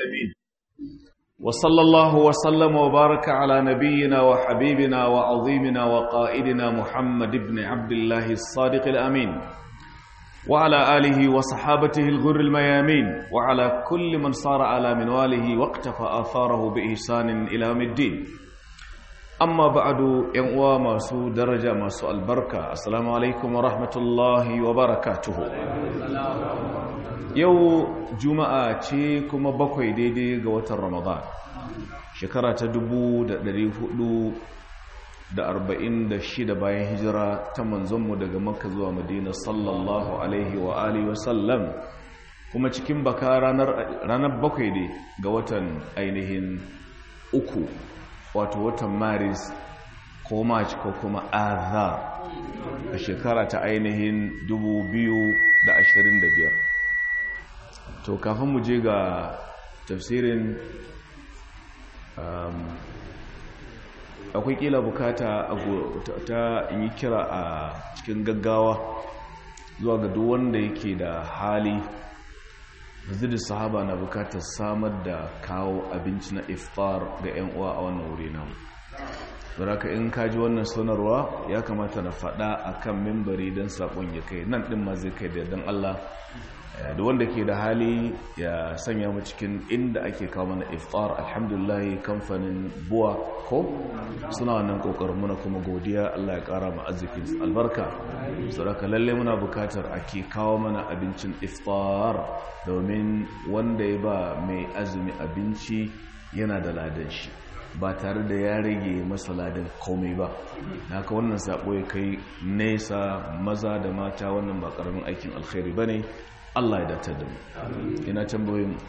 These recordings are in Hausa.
العالمين وصلى الله وسلم وبارك على نبينا وحبيبنا وعظيمنا وقائدنا محمد بن عبد الله الصادق الأمين وعلى آله وصحابته الغر الميامين وعلى كل من صار على منواله واقتفى آثاره بإحسان إلى يوم الدين amma ba'adu yan uwa masu daraja masu albarka assalamu alaikum wa rahmatullahi wa barakatuhu yau juma'a ce kuma bakwai daidai ga watan ramadan shekara ta shida bayan hijira ta manzonmu daga makka zuwa madina sallallahu alaihi wa alihi wasallam kuma cikin baka ranar bakwai ne ga watan ainihin uku wato watan maris ko march ko kuma azar a shekara ta ainihin 2025 to kafin mu je ga tafsirin akwai kila bukata ta yi kira a cikin gaggawa zuwa ga duk wanda yake da hali da sahaba na bukatar samar da kawo abinci na iftar ga 'yan uwa a wannan wuri namu zaraka in kaji wannan sanarwa ya kamata na faɗa a kan mimbari don saƙon ya kai nan ɗin ma zai kai da don Allah da wanda ke da hali ya sanya mu cikin inda ake kawo mana iftar alhamdulillah kamfanin buwa ko suna wannan kokarin muna kuma godiya Allah ya kara mu arzikin albarka saboda lalle muna bukatar ake kawo mana abincin iftar domin wanda ya ba mai azumi abinci yana da ladan shi ba tare da ya rage masa ladan komai ba haka wannan sabo ya kai nesa maza da mata wannan ba karamin aikin alkhairi bane Allah ya datar da mu ina tambayoyin mu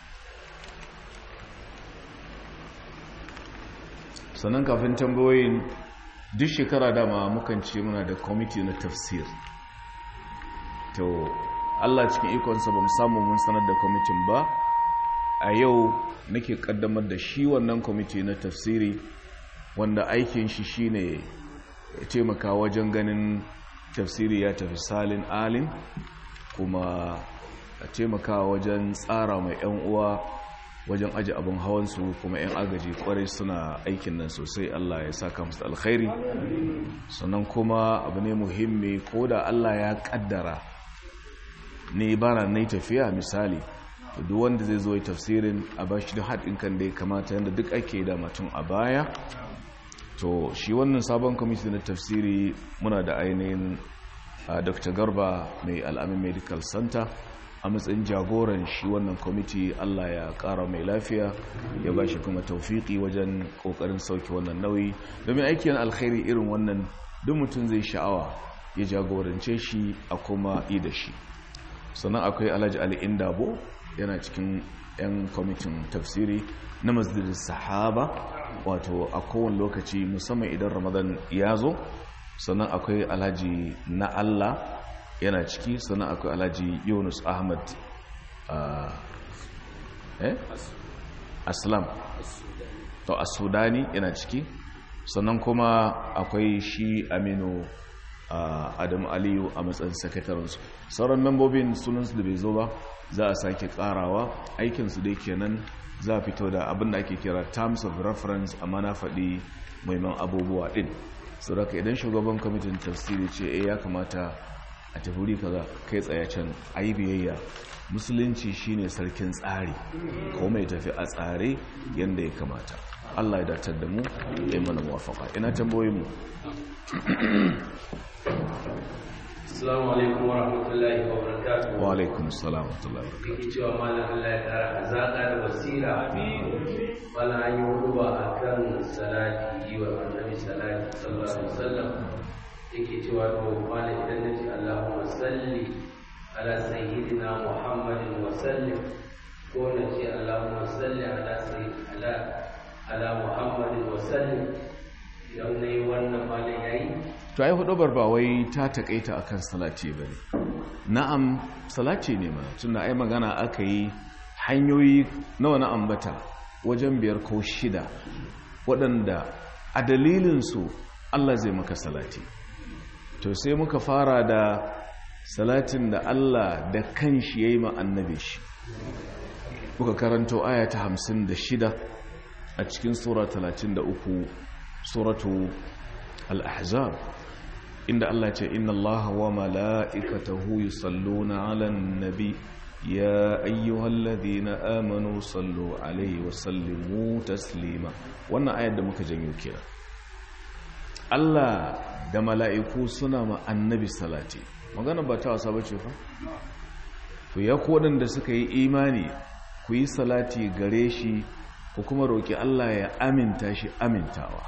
sannan kafin tambayoyin duk shekara dama mukan ce muna da kwamiti na tafsir to Allah cikin ikonsa ba mu samu mun sanar da kwamitin ba a yau nake kaddamar da shi wannan kwamiti na tafsiri wanda aikin shi shine ya taimaka wajen ganin tafsiri ya tafi salin alin kuma a taimaka wajen tsara mai 'yan uwa wajen aji abin hawansu kuma 'yan agaji kwarai suna aikin nan sosai Allah ya saka musu alkhairi sannan kuma abu ne muhimmi ko da Allah ya kaddara ne bana na tafiya misali duk wanda zai zo tafsirin a ba shi da haɗin kan da ya kamata yadda duk ake da mutum a baya to shi wannan sabon kwamiti na tafsiri muna da ainihin dr garba mai al'amin medical center a matsayin jagoran shi wannan kwamiti allah ya kara mai lafiya ya ba shi kuma taufiki wajen kokarin sauke wannan nauyi domin aikin alkhairi irin wannan duk mutum zai sha'awa ya jagorance shi a kuma yi da shi sannan akwai alhaji ali indabo yana cikin 'yan kwamitin tafsiri na masjidin sahaba wato a kowane lokaci musamman idan ramadan ya zo sannan akwai alhaji na Allah yana ciki sannan akwai alhaji yunus ahmad eh aslam to a sudani yana ciki sannan kuma akwai shi aminu adam aliyu a matsayin sakatarinsu sauran membobin sunansu da bai zo ba za a sake karawa aikinsu dai kenan za a fito da abin da ake kira terms of reference amma na faɗi muhimman abubuwa ɗin sauraka idan shugaban kwamitin tafsiri ce eh ya kamata a tafuri kaza kai tsaye can ayi biyayya musulunci shine sarkin tsari ko mai tafi a tsare yadda ya kamata Allah ya datar da mu ya yi mana muwafaka ina tambayoyin mu Assalamu alaikum wa rahmatullahi wa barakatuh. wa alaikum assalam wa rahmatullahi wa barakatuh Yake cewa malam Allah ya kara azaka da basira. Malam an yi huduba akan salati yi wa annabi salati sallallahu alaihi wasallam. Yake cewa to malam idan nace Allahumma salli ala sayyidina Muhammadin wa sallim ko nace Allahumma salli ala sayyidina ala Muhammadin wa sallim idan nayi wannan malam yayi to ai hudubar ba wai ta takaita akan salati bane na'am salati ne mana tunda ai magana aka yi hanyoyi nawa na ambata wajen biyar ko shida waɗanda a dalilinsu Allah zai maka salati to sai muka fara da salatin da Allah da kanshi yayi ma annabi shi muka karanto aya ta 56 a cikin sura 33 suratu al-ahzab inda Allah ce inna Allah wa mala'ikatahu yusalluna 'alan nabi ya ayyuhalladhina amanu sallu 'alaihi wa sallimu taslima wannan ayar da muka janyo kenan Allah da mala'iku suna ma annabi salati magana ba ta wasa bace fa to ya kodin da suka yi imani ku yi salati gare shi ku kuma roki Allah ya aminta shi amintawa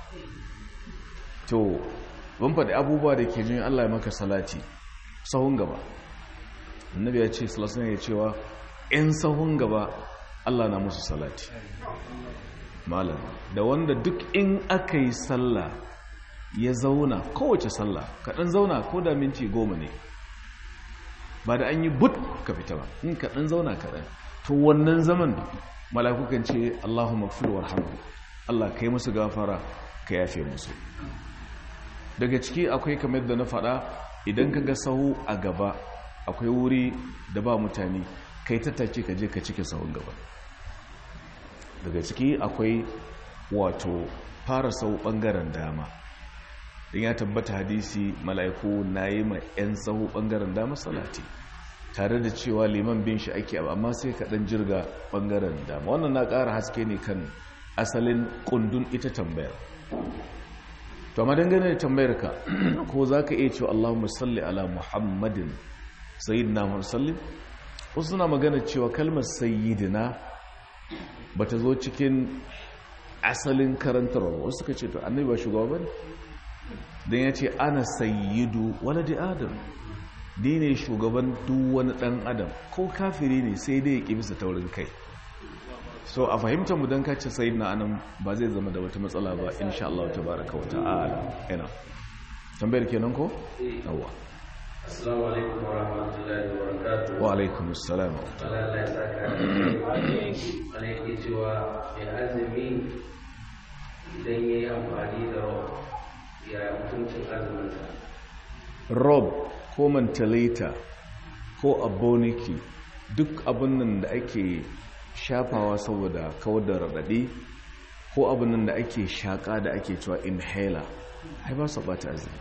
to ban faɗi abubuwa da ke jin Allah ya maka salati sahun gaba annabi ya ce salasun ya cewa ‘yan sahun gaba Allah na musu salati malam da wanda duk in aka yi sallah ya zauna kowace sallah kaɗan zauna ko da minti goma ne ba da an yi but ka fita ba in kaɗan zauna kaɗan to wannan zaman malakukan ce Allahu magfir warhamhu Allah kai musu gafara ka yafe musu daga ciki akwai kamar da na faɗa idan ka ga sahu a gaba akwai wuri da ba mutane kai tattake ka je ka cike sahun gaba daga ciki akwai wato fara sau ɓangaren dama don ya tabbata hadisi mala'iku na yi ma 'yan sahu ɓangaren dama salati tare da cewa liman bin shi ake amma sai kaɗan jirga ɓangaren dama wannan na ƙara haske ne kan asalin ƙundun ita tambayar to amma dangane da tambayar ka ko za ka iya cewa Allahumma salli ala Muhammadin sayyidina Muhammad sallim wasu suna magana cewa kalmar sayyidina ba ta zo cikin asalin karantarwa wasu suka ce to annabi ba shugaba bane dan ya ce ana sayyidu waladi adam ni ne shugaban duk wani dan adam ko kafiri ne sai dai ya ki bisa taurin kai so a fahimtar mu don kace sai na anan ba zai zama da wata matsala ba insha Allah tabaraka wa ta'ala ina tambayar kenan ko yawa assalamu alaikum wa rahmatullahi wa barakatuh wa alaikum assalam Allah ya saka ana yake cewa mai azumi idan ya yi amfani da rob ya mutuncin azuminsa rob ko mentalita ko aboniki duk abin nan da ake shafawa saboda kawar da raɗaɗi ko abin nan da ake shaƙa da ake cewa inhaler ai ba su ɓata azumi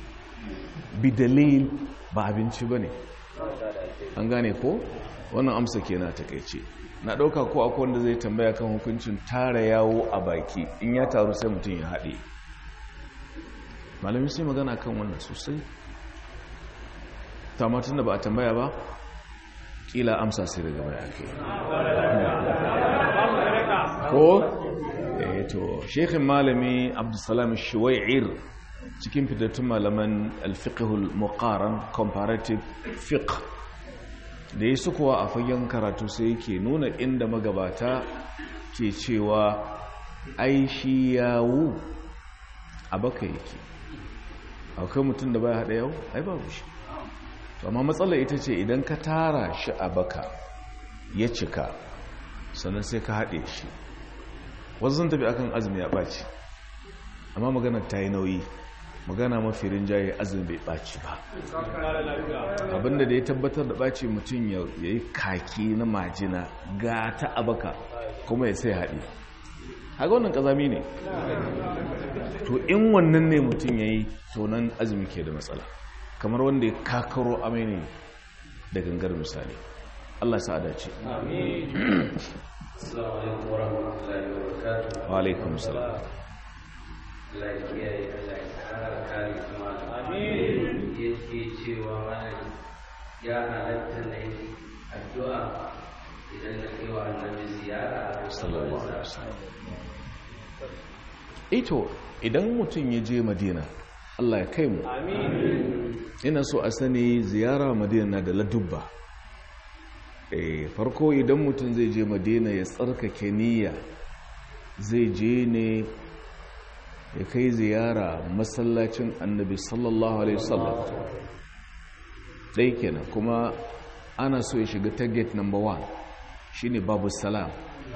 bidalil ba abinci ba ne an gane ko wannan amsa ke na takaice na ɗauka ko akwai wanda zai tambaya kan hukuncin tara yawo a baki in ya taru sai mutum ya haɗe malamin sai magana kan wannan sosai tamatun da ba a tambaya ba kila amsa sai daga baya ke ko eh to shekhin malami abdulsalam shuwai'ir cikin fitattun malaman alfiqhul muqaran comparative fiqh da yi sukuwa a fagen karatu sai yake nuna inda magabata ke cewa ai shi yawo a baka yake akwai mutum da baya haɗa yau ai babu shi amma matsalar ita ce idan ka tara shi a baka ya cika sannan sai ka haɗe shi wasu sun tafi akan azumi ya ɓaci amma magana ta yi nauyi magana mafi rinjaye azumi bai ɓaci ba abinda da ya tabbatar da ɓaci mutum ya yi kaki na majina ga ta a baka kuma ya sai haɗe haka wannan ƙazami ne to in wannan ne mutum ya yi tonan azumi ke da matsala kamar wanda ya kakaro amai ne da gangar misali Allah sa dace assalamu alaikum wa rahmatullahi wa barakatuh wa alaikum salam Allah ya kiyaye Allah ya kara kare kuma amin yake cewa malam ya halatta na yi addu'a idan na kai wa annabi ziyara sallallahu alaihi wasallam ito idan mutum ya je madina Allah ya kai mu ina so a sani ziyara madina na da ladubba e, farko idan mutum zai je madina ya tsarkake niyya zai je ne ya kai ziyara masallacin annabi sallallahu alaihi wasallam ɗai kenan kuma ana so ya shiga ta gate number one shine babu salam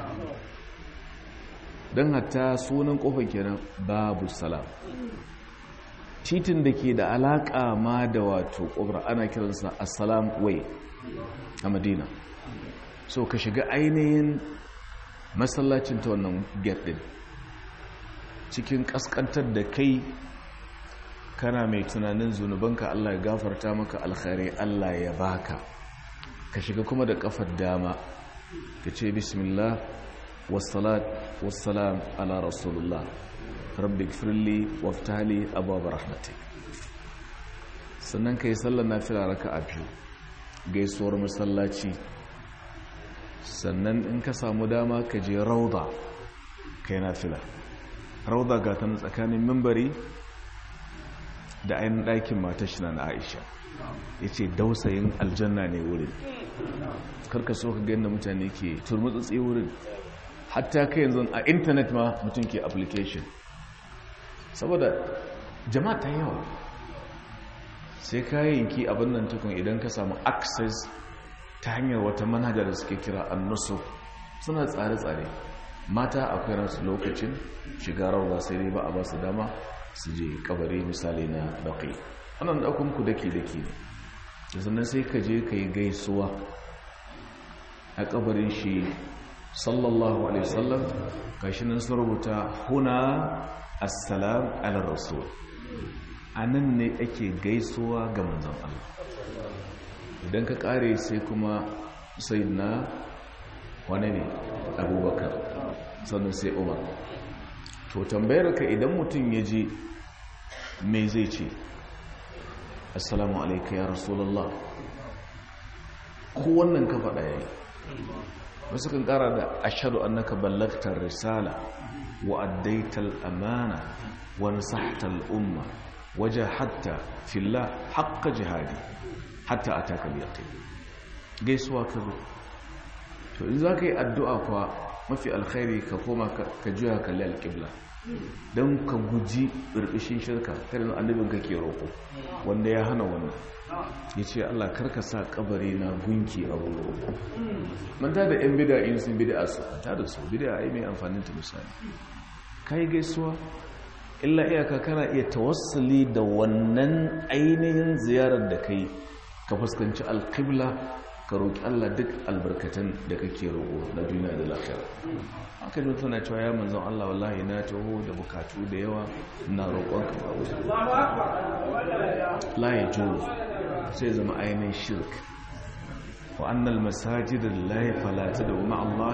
don hatta sunan kofar kenan babu salam titin da ke da alaƙa ma da wato ƙofar ana kiransa assalam way a madina so ka shiga ainihin masallacin ta wannan gate din cikin kaskantar da kai kana mai tunanin zunubanka Allah ya gafarta maka alkhairai Allah ya baka ka shiga kuma da kafar dama ka ce bismillah wassalat wassalam ala rasulullah rabbi gfirli waftali abubuwa rahmatik sannan ka yi sallar nafila raka a biyu gaisuwar masallaci sannan in ka samu dama ka je rauda ka yi nafila rauda ga ta tsakanin mimbari da ainihin ɗakin matashi na aisha ya ce dausayin aljanna ne wurin karka so ka gani da mutane ke turmutsutsi wurin hatta kai yanzu a intanet ma mutum ke application saboda jama'a ta yawa sai kayayyanki abin nan tukun idan ka samu access ta hanyar wata manhajar da suke kira annusu suna tsare-tsare mata akwai ransu lokacin shiga rawa sai dai ba a ba su dama su je kabari misali na baƙi wannan ɗaukun ku daki-daki ne da sannan sai ka je ka yi gaisuwa a kabarin shi sallallahu alaihi wasallam gashi nan sun rubuta huna assalam ala rasul a nan ne ake gaisuwa ga manzon Allah idan ka kare sai kuma sai na wane ne abubakar sannan sai umar to tambayar ka idan mutum ya ji mai zai ce assalamu alaika ya rasulallah ko wannan ka faɗa yayi wasu kan ƙara da ashadu annaka ballagtar risala wa addaital amana wa nasahtal umma waje hatta filla haƙƙa jihadi hatta a takal yaƙi gaisuwa ka zo to in za ka yi addu'a kuwa mafi alkhairi ka koma ka juya kalli alƙibla don ka guji ɓirɓishin shirka karin annabin ka ke roƙo wanda ya hana wannan ya ce allah karka sa kabari na gunki a wuri roƙo manta da 'yan bida in sun bida su ta da su bida a yi mai amfanin ta misali ka yi gaisuwa illa iyaka kana iya tawassuli da wannan ainihin ziyarar da kai ka fuskanci alƙibla ka roƙi Allah duk albarkatan da kake roƙo na duniya da lafiya aka ji tana cewa ya manzon Allah wallahi na taho da bukatu da yawa na roƙon ka ba wuce la ya jo sai zama ainihin shirk wa annal masajid lillahi fala tad'u ma'a Allah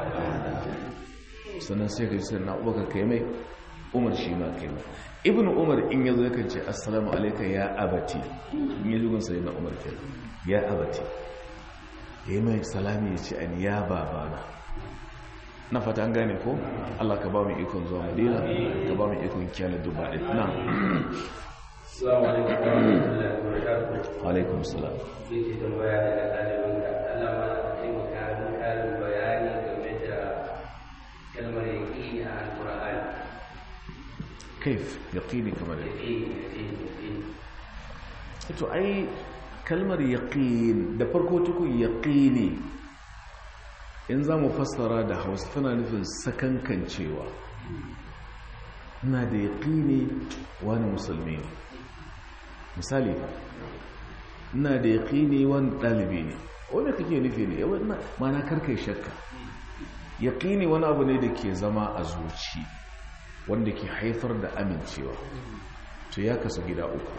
sannan sai ka ji sai na ubaka kai mai umar shi ma kai mai ibn umar in yazo yakan ce assalamu alayka ya abati in yazo gun sai na umar kai ya abati yayi mai salami ya ce an ya babana na fata an gane ko Allah ka ba mu ikon zuwa Madina ka ba mu ikon kiyala duba din na Assalamu alaikum wa rahmatullahi wa barakatuh. wa alaikum salam Yake tambaya daga ɗalibinka. Allah ma na taimaka min ƙarin bayani game da kalmar yaƙini a Alƙur'ani. kaif yaqini kamar Yaƙini, yaƙini, yaƙini. to ai kalmar yaqin da farko tukun yaqini in za mu fassara da hausa tana nufin sakankancewa ina da yaqini wani musulmi ne misali ina da yaqini wani ɗalibi ne wanda kake nufi ne yawan mana karkai shakka yaqini wani abu ne da ke zama a zuci wanda ke haifar da amincewa to ya kasu gida uku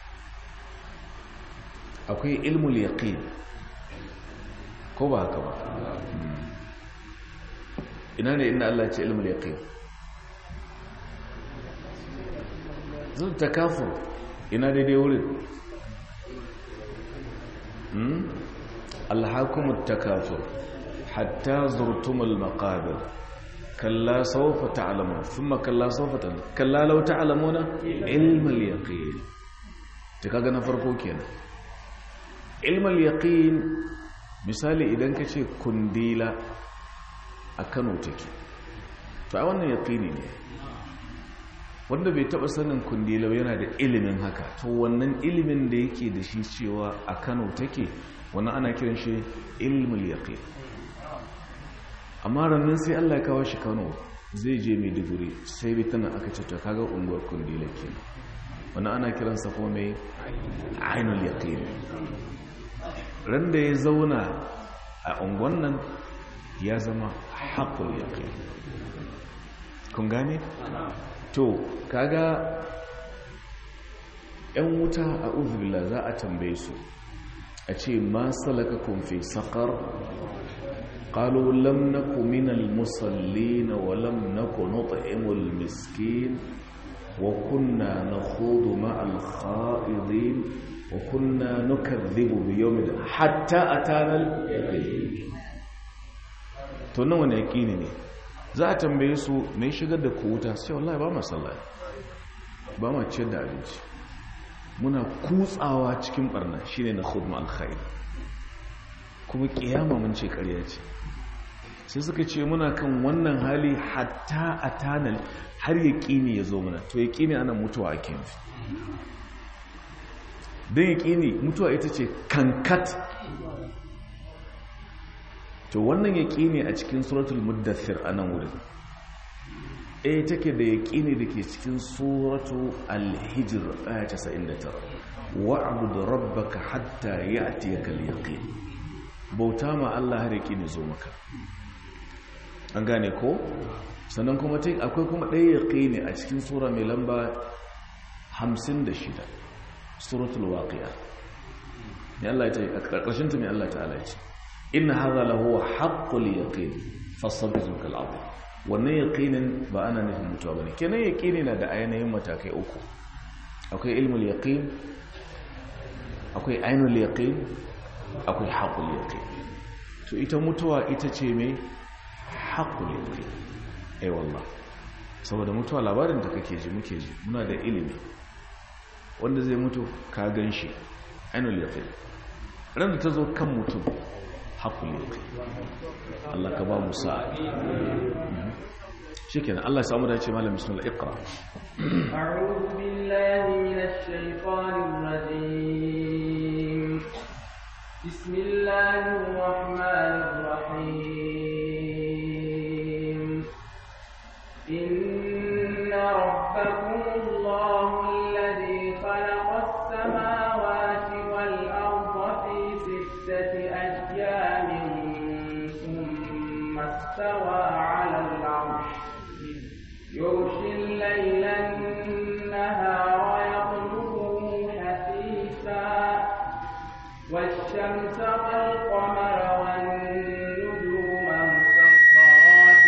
akwai ilmul yaqin ko ba haka ba ina ne inda Allah ce ilmul yaqin zan takafur ina daidai wurin alhakumut takafur hatta zurtumul maqabir kalla sawfa ta'lamun thumma kalla sawfa ta'lamun kalla law ta'lamuna ilmul yaqin ta kaga na farko kenan ilmal yaqin misali idan ka ce kundila a kano take to a wannan yaqini ne wanda bai taba sanin kundila yana da ilimin haka to wannan ilimin da yake da shi cewa a kano take wannan ana kiran shi ilmul yaqin amma rannan sai Allah ya kawo shi kano zai je maiduguri sai bai tana aka ce to kaga unguwar kundila kenan wannan ana kiransa kuma mai ainul yaqin ran da ya zauna a unguwan nan ya zama haƙul yaƙin kun gane? to kaga ‘yan wuta a uzubila za a tambaye su a ce ma salaka kumfi saƙar ƙalo lam na kuminal musalli na walam na kunuta imul miskin wa kunna na hudu ma'al kha'idin wa kunna nukadhibu bi yawmin hatta atana to nan wani yaqini ne za a tambaye su me shigar da ku wuta sai wallahi ba mu sallah ba mu ciyar da abinci muna kutsawa cikin barna shine na khudma alkhair kuma kiyama mun ce ƙarya ce sai suka ce muna kan wannan hali hatta atana har yaqini ya zo mana to yaqini ana mutuwa ake nufi don yaƙini mutuwa ita ce kankat to wannan yaƙini a cikin suratul muddathir a nan wurin ɗaya take da yaƙini da ke cikin suratu alhijir aya 99 wa'abudu rabbaka hatta ya'tiyaka al-yaqin bauta ma Allah har yaƙini zo maka an gane ko sannan kuma akwai kuma ɗaya yaƙini a cikin sura mai lamba 56 suratul waqi'a ya Allah ya ce a karkashin ta mai Allah ta'ala ya ce inna hadha lahu haqqul yaqin fasabbihhu kal azim wannan yaqinin ba ana nufin mutuwa bane kenan yaqini na da ainihin matakai uku akwai ilmul yaqin akwai ainul yaqin akwai haqqul yaqin to ita mutuwa ita ce mai haqqul yaqin ai wallah saboda mutuwa labarin da kake ji muke ji muna da ilimi wanda zai mutu ka gan shi ainul yaqin ran da ta zo kan mutum haƙul yaqin Allah ka ba mu sa'a shikenan Allah ya samu da ce malam bismillah iqra a'udhu billahi minash shaitanir rajim bismillahir rahmanir rahim inna rabbakumullahu خلق السماوات والأرض في ستة أيام ثم استوى على العرش يغشي الليل النهار يطلبه حثيثا والشمس والقمر والنجوم مسخرات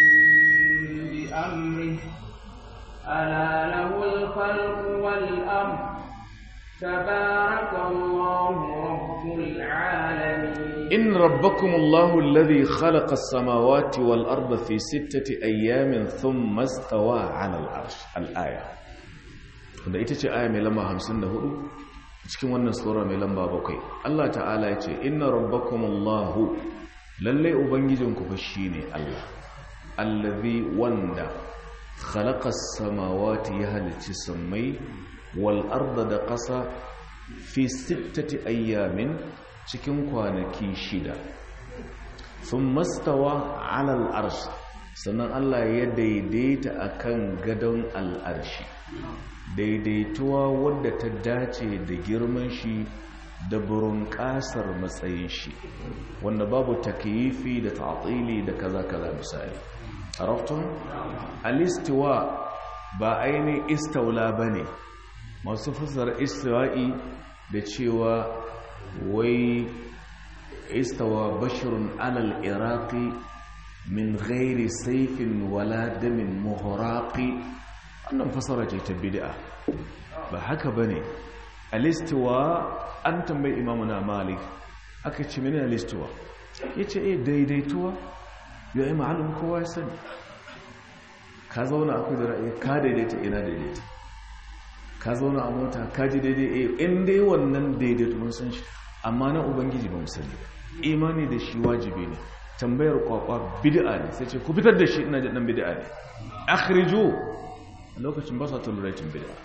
بأمره ألا له الخلق والأمر تبارك الله رب العالمين إن ربكم الله الذي خلق السماوات والأرض في ستة أيام ثم استوى على العرش الآية da ita ce aya mai lamba 54 cikin wannan sura mai lamba 7 Allah ta'ala ya ce inna rabbakumullahu lalle ubangijinku fa shine Allah allazi wanda khalaqa as-samawati ya halicci sammai wal arda da ƙasa fi sittati ayyamin cikin kwanaki shida sun mastawa alal arsh sannan Allah ya daidaita akan gadon al'arshi daidaituwa wadda ta dace da girman shi da burin ƙasar matsayin shi wanda babu takyifi da ta'atili da kaza kaza misali araftun alistiwa ba ainihin istaula bane masu fasar istiwa'i da cewa wai istawa bashirun alal iraqi min ghairi saifin wala damin muhraqi wannan fasara ce ta bid'a ba haka bane alistiwa an tambayi imamu na malik aka ce mene alistiwa yace eh daidaituwa ya yi ma'alum kowa ya sani ka zauna akwai da ra'ayi ka daidaita ina daidaita ka zauna a mota ka ji daidai eh in dai wannan daidaito mun san shi amma na ubangiji ba mu sani imani da shi wajibi ne tambayar kwakwa bid'a ne sai ce ku fitar da shi ina jin dan bid'a ne akhriju lokacin ba sa tolerating bid'a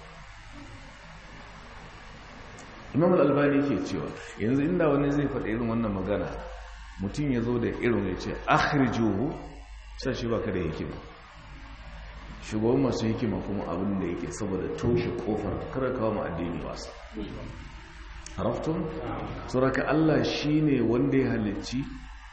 Imam al-Albani ke cewa yanzu inda wani zai faɗa irin wannan magana mutum ya zo da irin ya ce akhrijuhu sai shi baka da hikima shugaban masu hikima kuma abin da yake saboda toshe kofar kar kawo mu addini wasa haraftun suraka Allah shine wanda ya halicci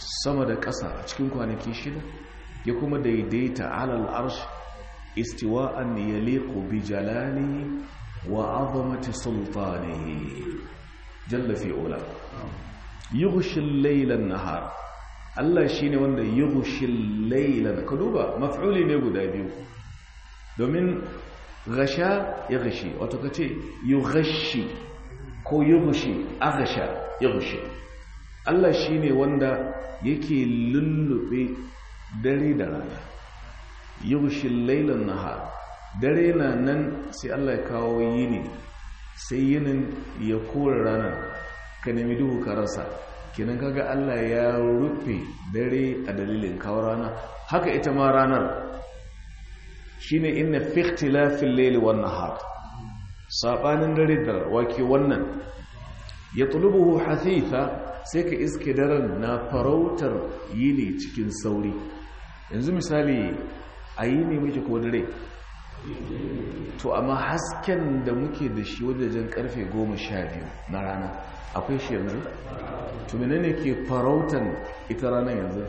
sama da ƙasa a cikin kwanaki shida ya kuma daidaita alal arsh istiwa'an yaliqu bi jalalihi wa 'azamati sultanihi jalla fi ula yughshi al-layla an-nahar Allah shine wanda yughshi al-layla ka duba maf'uli ne guda biyu domin gasha ya gashi wato kace yughashi ko yughshi aghsha yughshi Allah shine wanda yake lullube dare da rana yughshi al-layla an-nahar dare na nan sai Allah ya kawo yini sai yinin ya kore ranar ka nemi duhu ka rasa kenan kaga Allah ya rufe dare a dalilin kawo rana haka ita ma ranar shine inna fi ikhtilafil layli wan nahar sabanin dare da wake wannan yatlubuhu hasitha sai ka iske daren na farautar yini cikin sauri yanzu misali a yini muke ko dare to amma hasken da muke da shi wajajen karfe goma sha biyu na rana akwai shi yanzu to menene ke farautan ita ranar yanzu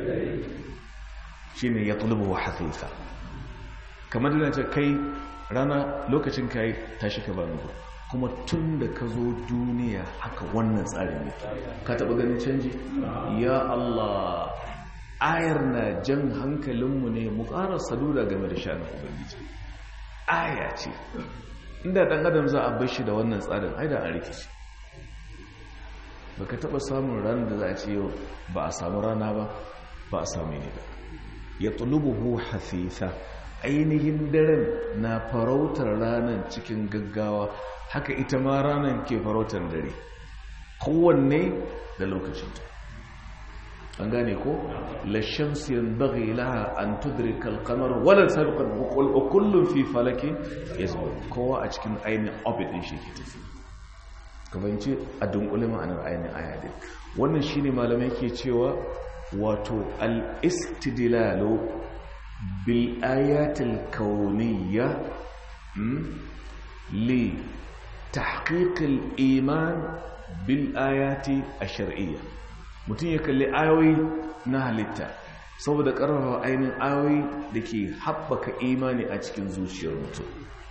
shi ne ya tulubu wa hafifa kamar da ce kai rana lokacin kai tashi ka bani kuma tun da ka zo duniya haka wannan tsarin ne ka taɓa ganin canji ya Allah ayar na jan hankalinmu ne mu ƙara saduda game da shanin ubangiji aya ce inda ɗan adam za a bashi da wannan tsarin haida a rikici ba ka taɓa samun ranar da za a ce yau ba a samu rana ba ba a samu ne ba ya tulubuhu hafifa ainihin daren na farautar ranar cikin gaggawa haka ita ma ranar ke farautar dare kowanne da lokacinta an gane ko lashamsu yanbaghi laha an tudrika al-qamar wala sabiqa wa kullun fi falakin yasbur kowa a cikin ainihin orbit din shi ke tafi kamanci a dunkule ma'anar ainihin aya din wannan shine malamai ke cewa wato al-istidlalu bil ayatil kauniyya li tahqiq al-iman bil ayati ash-shar'iyyah mutum ya kalli ayoyi na halitta saboda ƙarfafa ainihin ayoyi da ke haɓaka imani a cikin zuciyar mutum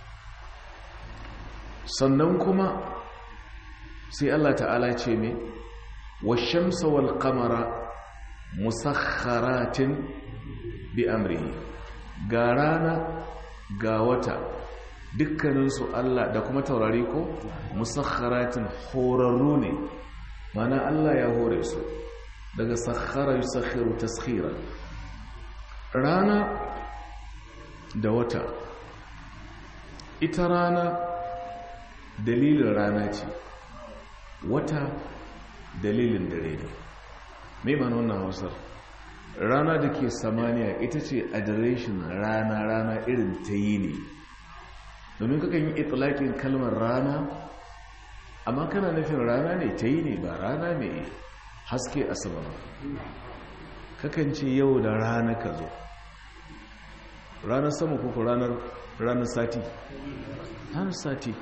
sannan kuma sai Allah ta'ala ce ne wa shamsa wal qamara musakharatin bi amrihi ga rana ga wata dukkaninsu Allah da kuma taurari ko musakharatin horarru ne mana Allah ya hore su daga sakhara yusakhiru taskhira rana da wata ita rana dalilin rana ce wata dalilin dare ne mai mana wannan hausar rana da ke samaniya ita ce adireshin rana rana irin ta yi ne domin kakan yi itilakin kalmar rana amma kana nufin rana ne ta yi ne ba rana mai haske a sama ba kakan ce yau da rana ka zo ranar sama kuku ranar ranar sati ranar sati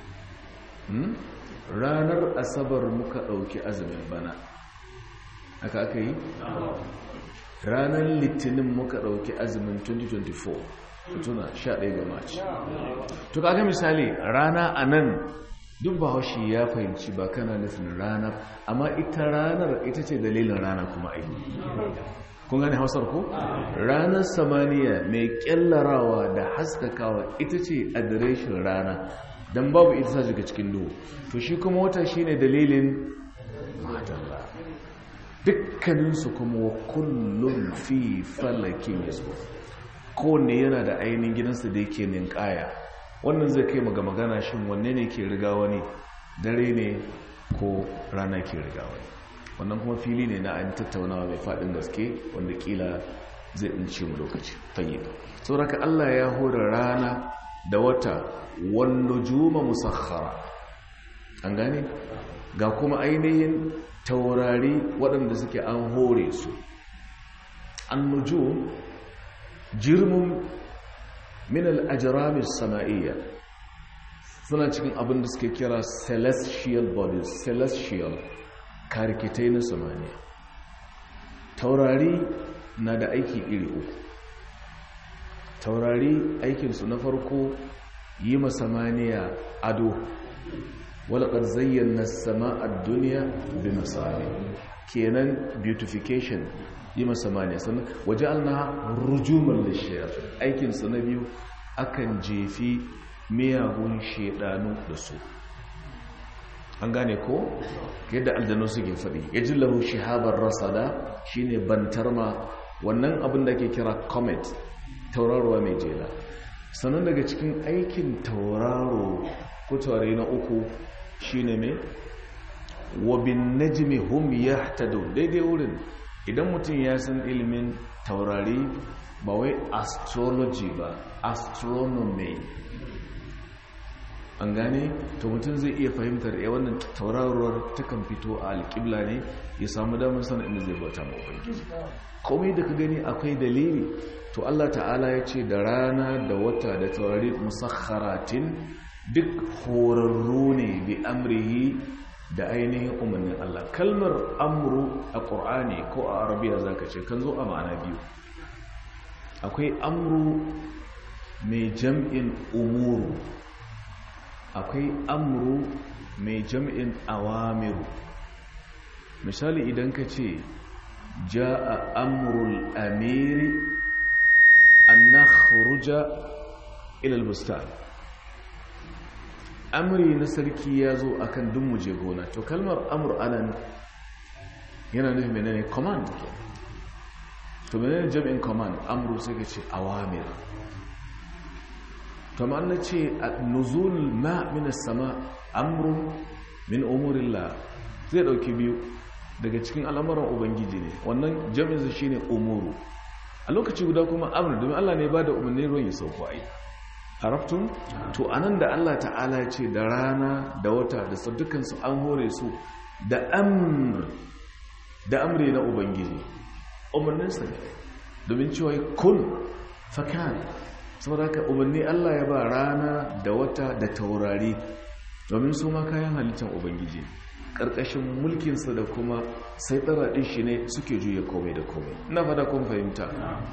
ranar asabar muka ɗauki azumin bana aka aka yi ranar litinin muka ɗauki azumin 2024 tuna 11 ga maci to kaga misali rana a nan duk bahaushe ya fahimci ba kana nufin rana amma ita ranar ita ce dalilin rana kuma ai kun gane hausar ko ranar samaniya mai kyallarawa da haskakawa ita ce adireshin rana don babu ita sa shiga cikin duhu to shi kuma wata shine dalilin madalla dukkaninsu kuma wa kullum fi falakin yasu kowanne yana da ainihin gidansa da yake ninkaya wannan zai kai maga magana shin wanne ne ke riga wani dare ne ko rana ke riga wani wannan kuma fili ne na an tattaunawa mai faɗin gaske wanda kila zai ɗince mu lokaci fayyid sauraka Allah ya hura rana da wata wanda juma musakhara an gane ga kuma ainihin taurari waɗanda suke an hore su an nuju jirmun min al'ajirami sama'iyya suna cikin abin da suke kira celestial bodies celestial karikitai na samaniya taurari na da aiki iri uku taurari aikinsu na farko yi masamaniya ado walaƙar zayyana sama'ar duniya bi misali kenan beautification yi masamaniya sannan waje alna rujumar lishiyar aikinsu na biyu akan jefi miyagun shedanu da su an gane ko yadda aljanu suke faɗi ya ji lahu shihabar rasada shine bantarma wannan abin da ke kira comet tauraruwa mai jela sannan daga cikin aikin tauraro ko taurari na uku shine mai wabin najmi hum yahtadun daidai wurin idan mutum ya san ilimin taurari ba wai astrology ba astronomy an gane to mutum zai iya fahimtar ya wannan tauraruwar takan fito a alƙibla ne ya samu damar sanar inda zai bauta ma ubangiji komai da ka gani akwai dalili to Allah ta'ala ya ce da rana da wata da taurari musakharatin duk horarru ne bi amrihi da ainihin umarnin Allah kalmar amru a ƙur'ani ko a arabiya zaka ce kan zo a ma'ana biyu akwai amru mai jam'in umuru akwai amru mai jam'in awamiru misali idan ka ce ja'a amrul amiri an nakhruja ila albustan amri na sarki ya zo akan duk muje gona to kalmar amr anan yana nufin menene command ke to menene jami'in command amru sai ka ce awamir to ma na ce nuzul ma min sama amru min umurillah zai dauki biyu daga cikin al'amuran ubangiji ne wannan jami'in sa shine umuru a lokaci guda kuma amru domin Allah ne ba da umarnin ruwan ya sauko ai haraftun to anan da Allah ta'ala ya ce da rana da wata da dukansu an hore su da amr da amri na ubangiji umarninsa ne domin cewa kun fakan saboda ka umarni Allah ya ba rana da wata da taurari domin su ma kayan halittar ubangiji ƙarƙashin mulkinsa da kuma sai ɗin shi ne suke juya komai da komai na fada kun fahimta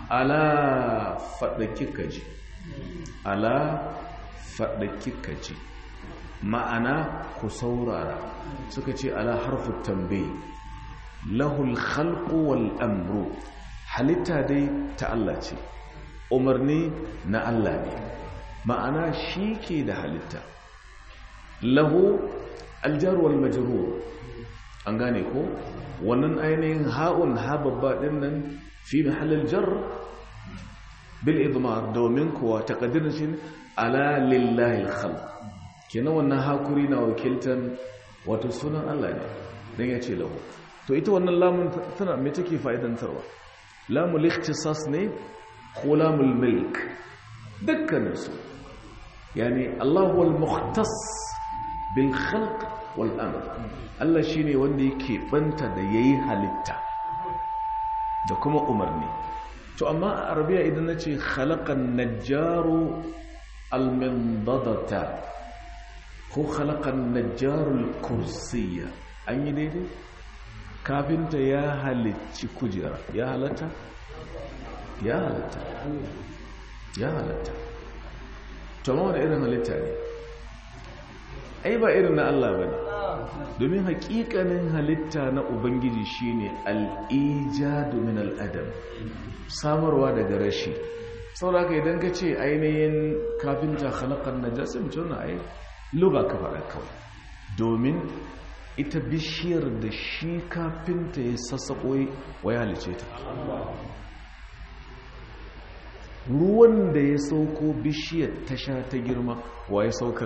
ala faɗa kika ji ala faɗa kika ji ma'ana ku saurara suka ce ala harfu tambayi lahul khalqu wal amru halitta dai ta Allah ce umarni na Allah ne ma'ana shi ke da halitta lahu aljar wal majrur an gane ko wannan ainihin ha'un ha babba din nan fi mahallin jar bil idmar domin kuwa taqdirin shi ala lillahi al kenan wannan hakuri na wakiltan wato sunan Allah ne dan ya ce lahu to ita wannan lamun tana me take fa'idantarwa lamul ikhtisas ne ko lamul milk dukkanin su yani Allah wal mukhtas bil khalq wal amr Allah shine wanda yake banta da yayi halitta da kuma umarni to amma a arabiya idan nace khalaqan najjaru al mindadata ko khalaqan najjaru al kursiyya an yi daidai kafinta ya halicci kujera ya halatta ya halatta ya halatta to ma wani irin halitta ne ai ba irin na Allah ba ne domin hakikanin halitta na ubangiji shine al'ijadu min al'adam samarwa daga rashi sauraka idan ka ce ainihin kafinta halakar najasa mutum na ai luga ka faɗa kawai domin ita bishiyar da shi kafinta ya sassaƙo wa ya halice ta ruwan da ya sauko bishiyar ta sha ta girma wa ya saukar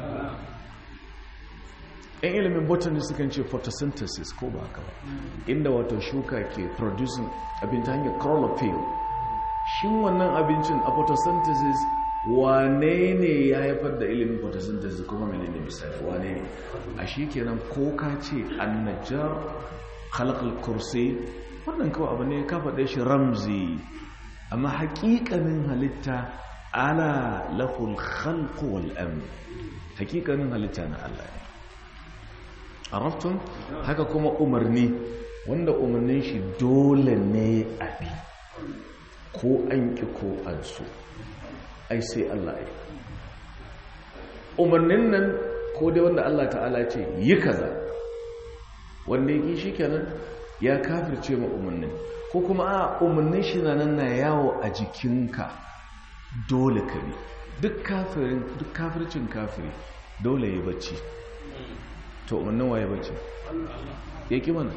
yan ilimin botany sukan ce photosynthesis ko ba haka ba inda wato shuka ke producing abin ta hanyar chlorophyll shin wannan abincin a photosynthesis wane ne ya haifar da ilimin photosynthesis kuma menene misali wane ne a shi kenan ko ka ce annajar khalaqal kursi wannan kawai abu ne ka faɗe shi ramzi amma haƙiƙanin halitta ala lahul khalqu wal amr haƙiƙanin halitta na Allah ne arabtun haka kuma umarni wanda umarnin shi dole ne a bi ko an ƙi ko an so ai sai Allah ya umarnin nan ko dai wanda Allah ta'ala ce yi kaza wanda yake shi kenan ya kafirce ma umarnin ko kuma a umarnin shi na nan na yawo a jikinka dole ka bi duk kafirin duk kafircin kafiri dole ya bacci to umarnin waye bacci ya ki mana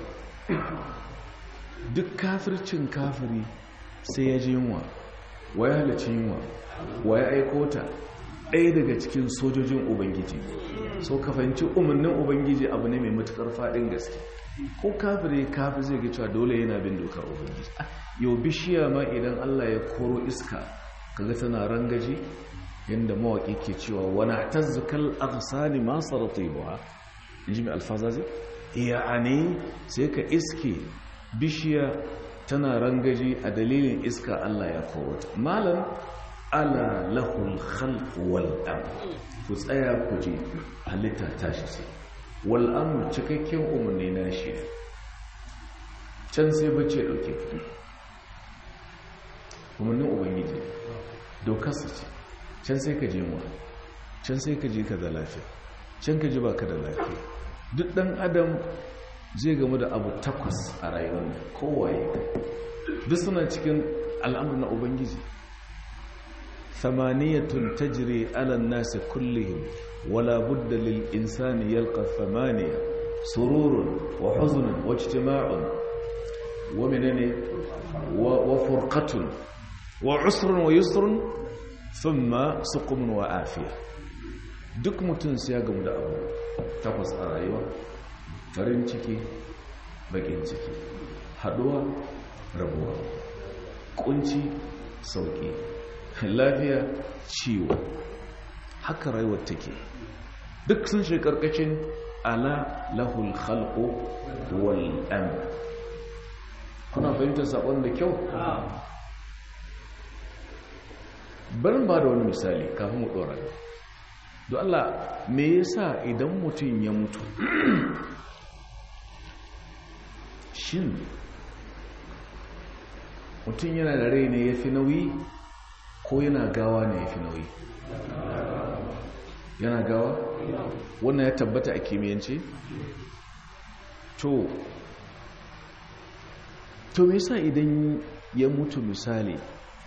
duk kafircin kafiri sai ya ji yunwa waye halarci yunwa waye aikota ɗaya daga cikin sojojin ubangiji so ka fahimci umarnin ubangiji abu ne mai matukar faɗin gaske ko kafire kafi zai ga cewa dole yana bin dokar ubangiji yau bishiya ma idan allah ya koro iska kaga tana rangaji yadda mawaƙi ke cewa wani tazzukal arsani masu ratibuwa in ji mai alfazazi iya ne sai ka iske bishiya tana rangaji a dalilin iska allah ya koro ta malam ala lahul khalq wal amr ku tsaya ku ji halitta tashi sai wal amr cikakken umarni na shi can sai bace dauke umarnin ubangiji dokarsa ce can sai ka je mu can sai ka je ka da lafiya can ka ji ba ka da lafiya duk dan adam zai gamu da abu takwas a rayuwar kowaye duk suna cikin al'amur na ubangiji ثمانية تجري على الناس كلهم ولا بد للإنسان يلقى ثمانية سرور وحزن واجتماع ومنن وفرقة وعسر ويسر ثم سقم وعافية duk mutum sai ya gamu da abu takwas a rayuwa farin ciki bakin ciki haduwa rabuwa kunci sauki lafiya ciwo haka rayuwar take duk sun shi karkashin ala lahul khalqu wal amr kuna fahimtar sabon da kyau barin ba da wani misali kafin mu dora don Allah me yasa idan mutum ya mutu shin mutum yana da rai ne ya fi nauyi ko yana gawa ne ya fi nauyi yana gawa wannan ya tabbata a kimiyyance to to me yasa idan ya mutu misali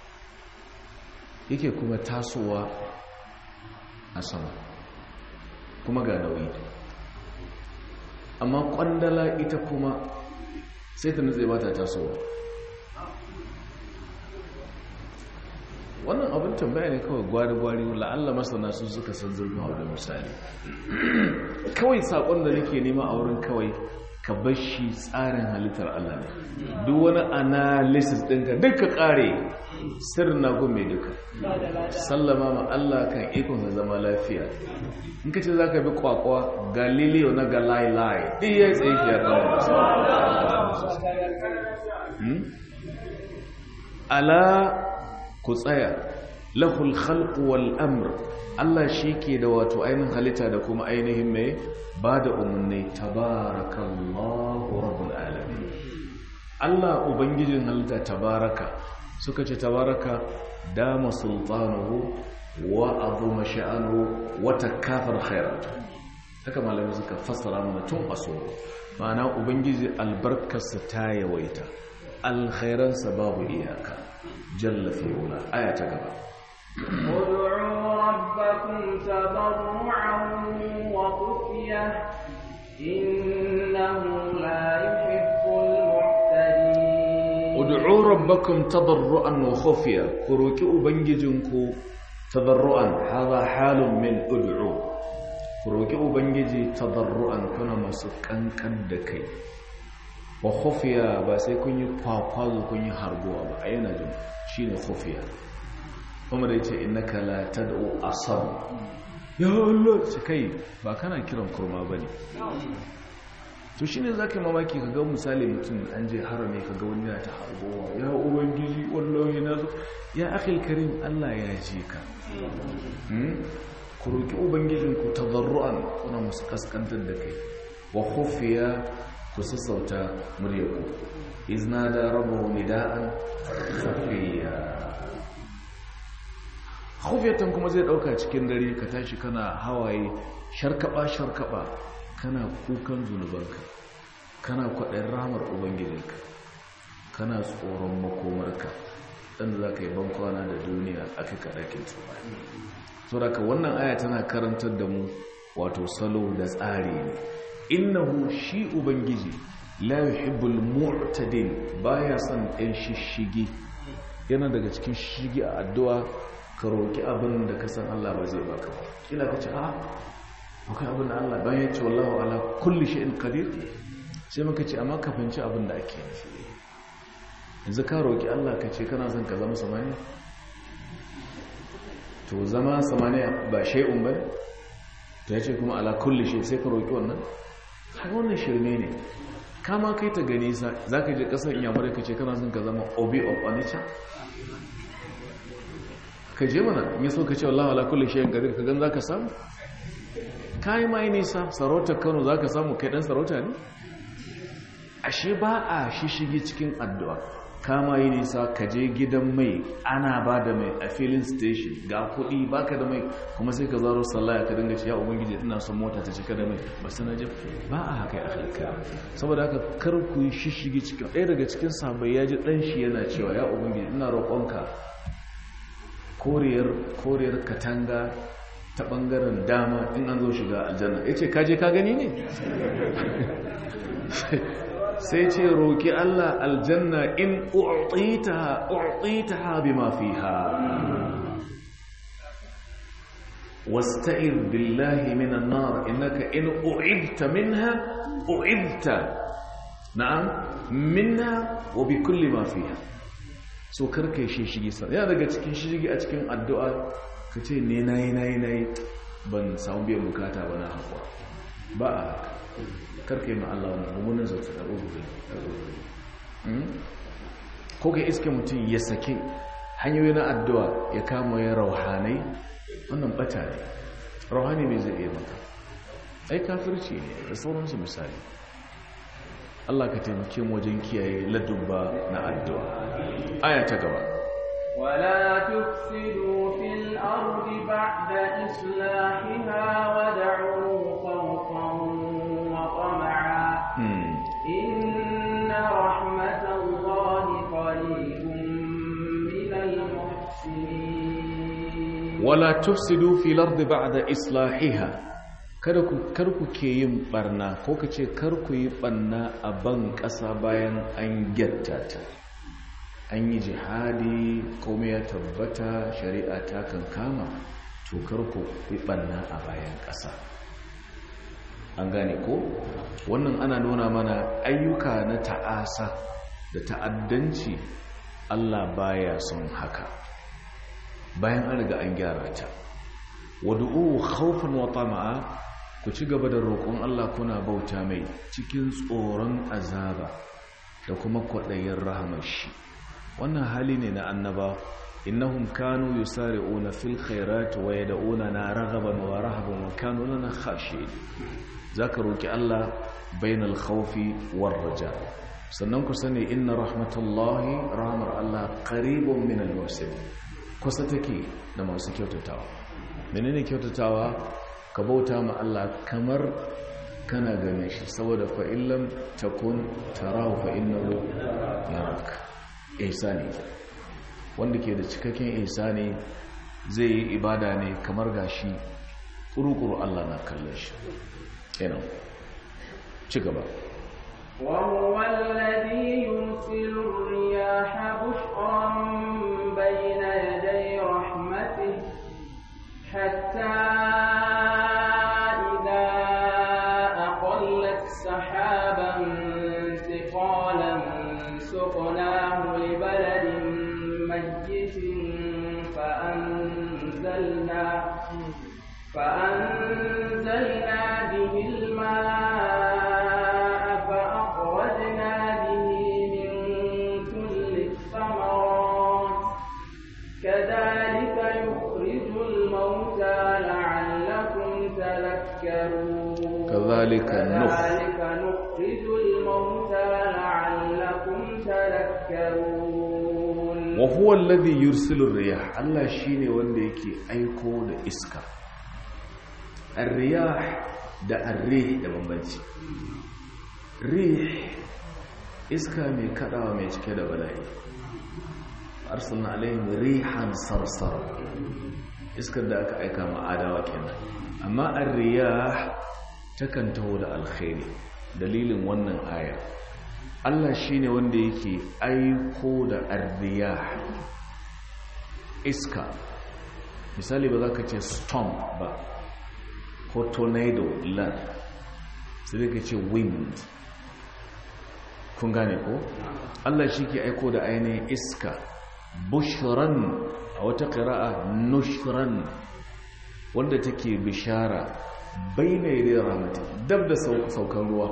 yake kuma tasowa a sama kuma ga nauyi amma kwandala ita kuma sai ta nutse ba ta tasowa wannan abin tambaya ne kawai gwari-gwari la'alla masana su suka san zurfin hau da misali kawai sakon da nake nema a wurin kawai ka bashi tsarin halittar Allah ne duk wani analysis ɗinka duka ƙare sirrin na gome duka sallama ma Allah kan ikon zama lafiya in ka ce za ka bi kwakwa galileo na galilei ɗin ya tsaye shi ya kawo ala ku tsaya lahul khalqu wal amr Allah shi ke da wato ainihin halitta da kuma ainihin mai ba da umarni tabarakallahu rabbul alamin Allah ubangijin halitta tabaraka suka ce tabaraka dama sultanuhu wa azuma sha'anuhu wa takafar khairatu haka malamai suka fassara mana tun aso ma'ana ubangiji albarkarsa ta yawaita alkhairansa babu iyaka jalla fi ula aya ta gaba ادعوا ربكم تضرعا وخفية إنه لا يحب المعتدين ادعوا ربكم تضرعا وخفية كروكي أبنججنكو تضرعا هذا حال من ادعوا كروكي أبنججي تضرعا كنا مسكن كدكي وخفية بس يكون يقاقاز كن يهربوا بأين جن شين خفية umar ya ce innaka la tad'u asam ya Allah sai kai ba kana kiran kurma bane to shine zaka mamaki kaga misali mutum an je harami kaga wani yana ta harbowa ya ubangiji wallahi na zo ya akhil karim Allah ya ji ka ku roki ubangijin ku tadarruan kuna musu kaskantar da kai wa khufiya ku sassauta muryarku izna da rabu nida'an safiya khufiyatan kuma zai dauka cikin dare ka tashi kana hawaye sharkaba sharkaba kana kukan zunubanka kana kwaɗayin ramar ubangijinka kana tsoron makomarka ɗan za ka yi bankwana da duniya a kai kaɗakin tsohani so daga wannan aya tana karantar da mu wato salo da tsari ne innahu shi ubangiji la yuhibbul mu'tadin baya son ɗan shishigi yana daga cikin shishigi a addu'a ka roki abin da ka san Allah ba zai baka ba kila ka ce a akwai abin da Allah bayan ya ce wallahu ala kulli shay'in qadir sai muka ce amma ka fahimci abin da ake nufi yanzu ka roki Allah ka ce kana son ka zama samaniya to zama samaniya ba shay'un ba to ya ce kuma ala kulli shay sai ka roki wannan har wannan shirme ne kama kai ta gani za ka je kasar inyamurai ka ce kana son ka zama obi of onitsha ka je mana in yi so ka ce wallahu ala kulli shayin gadir ka gan za ka samu kayi ma yi nisa sarautar kano za ka samu kai dan sarauta ne ashe ba a shishigi cikin addu'a kama yi nisa ka je gidan mai ana ba da mai a filin station ga kuɗi baka da mai kuma sai ka zaro sallaya ka dinga ya ubangiji ina son mota ta cika da mai ba su najib ba a haka ya halka saboda haka kar ku yi shishigi cikin ɗaya daga cikin sabai ya ji ɗan shi yana cewa ya ubangiji ina roƙonka koriyar katanga ta ɓangaren dama in an zo shiga aljanna ya ce kaje ka gani ne sai ce roƙi Allah aljanna in u'titaha u'titaha bima fiha wasta'ir billahi minan nar innaka in u'idta minha u'idta na'am minha wa bi kulli ma fiha so karka shi shigi sa yana daga cikin shigi a cikin addu'a kace ne nayi nayi nayi ban samu biyan bukata ba na haƙwa ba a haka karka yi ma Allah wani mummunan zautu da rubutu ko ka iske mutum ya sake hanyoyi na addu'a ya kama ya rauhanai wannan bata ne rauhani mai zai iya maka ai kafirci ne da sauransu misali Allah ka taimake mu wajen kiyaye ladubba na addu'a aya ta gaba ولا تفسدوا في الأرض بعد إصلاحها ودعوه خوفا وطمعا إن رحمة الله قريب من المحسنين ولا تفسدوا في الأرض بعد إصلاحها kada ku karku ke yin barna ko ka ce karku yi barna a ban ƙasa bayan an gyatta ta an yi jihadi komai ya tabbata shari'a ta kan kama to karku yi barna a bayan ƙasa an gane ko wannan ana nuna mana ayyuka na ta'asa da ta'addanci Allah baya son haka bayan an riga an gyara ta wadu'u khawfan wa tama'a ku ci gaba da roƙon Allah kuna bauta mai cikin tsoron azaba da kuma kwaɗayin rahamar shi wannan hali ne na annaba innahum kanu yusari'una fil khairati wa yad'una na raghaban wa rahaban wa kanu lana khashi'in zaka roki Allah bainal khawfi war raja sannan ku sani inna rahmatullahi rahmar Allah qaribun min al kusa take da masu kyautatawa menene kyautatawa ka bauta ma Allah kamar kana gane shi saboda fa illam takun tarahu fa innahu yarak ihsani wanda ke da cikakken ihsani zai yi ibada ne kamar gashi kurukuru Allah na kallon shi kenan ci gaba وهو الذي يرسل الرياح بشرا بين يدي رحمته حتى إذا أقلت سحابا ثقالا سقناه لبلد ميت فأنزلنا فأنزلنا به الماء فأخرجنا به من كل الثمرات كذلك يخرج الموتى لعلكم تذكرون كذلك نخ كذلك نخرج الموتى huwa alladhi yursilu riyah Allah shine wanda yake aiko da iska ar-riyah da ar-rih da bambanci rih iska mai kadawa mai cike da bala'i arsalna alaihim rihan sarsar iskar da aka aika ma adawa kenan amma ar-riyah takan taho da alkhairi dalilin wannan aya Allah shine wanda yake aiko da ar-riyah iska misali ba za ka ce storm ba ko tornado lan sai ka ce wind kun gane ko Allah shi ke aiko da ainihin iska bushran a wata ƙira'a nushran wanda take bishara baina yi ramati dab da saukan ruwa